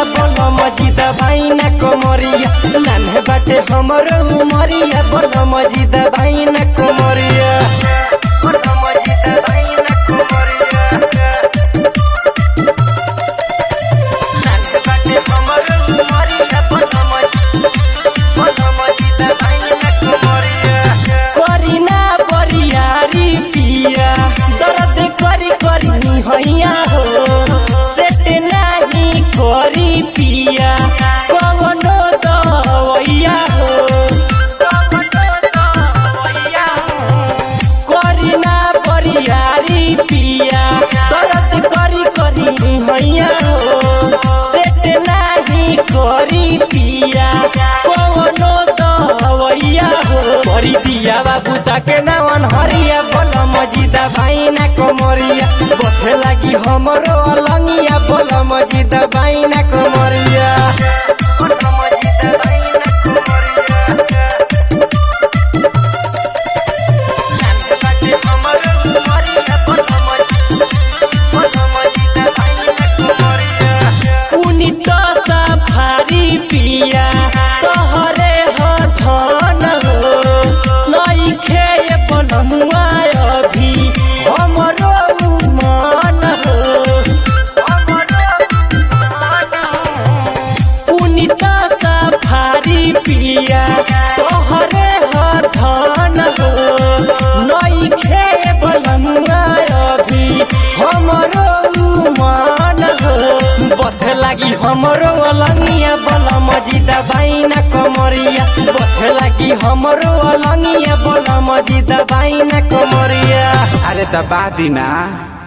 बोल मजिद बाइना कमरिया नान्हे बाटे हमरो उमरिया बोल मजिद बाइना कमरिया बोल मजिद बाइना कमरिया नान्हे बाटे हमरो उमरिया बोल मजिद बोल मजिद बाइना कमरिया करीना बरियारी पिया दर्द करी करी हैया हो सेट नाही करी पिया कवनो दवैया हो करीना बरियारी पिया दर्द करी करी हैया हो सेट नाही करी पिया कवनो दवैया हो करी दिया बाबू ताके नावन हरिया बोल मजिदा भाइना कमरिया बथे लागी हमरो अलंगिया बोल मजिदा भाइना कमरिया बोल मजिदा भाइना कमरिया नान्हे बाटे हमरो उमरिया बोल मजिदा बोल मजिदा भाइना कमरिया पुनित सफारी पिया तोहरे ह धन हो नइखे बनमुआ अभी हमरो मन हो पुनित सफारी पिया तोहरे ह धन हो नइखे बनमुआ अभी हमरो मन हो बथे लागी हमरो अलंगिया बल मजिदा बाइना कमरिया बथे लागी हमरो अलंगिया बल मजिदा बाइना कमरिया अरे दबा दी ना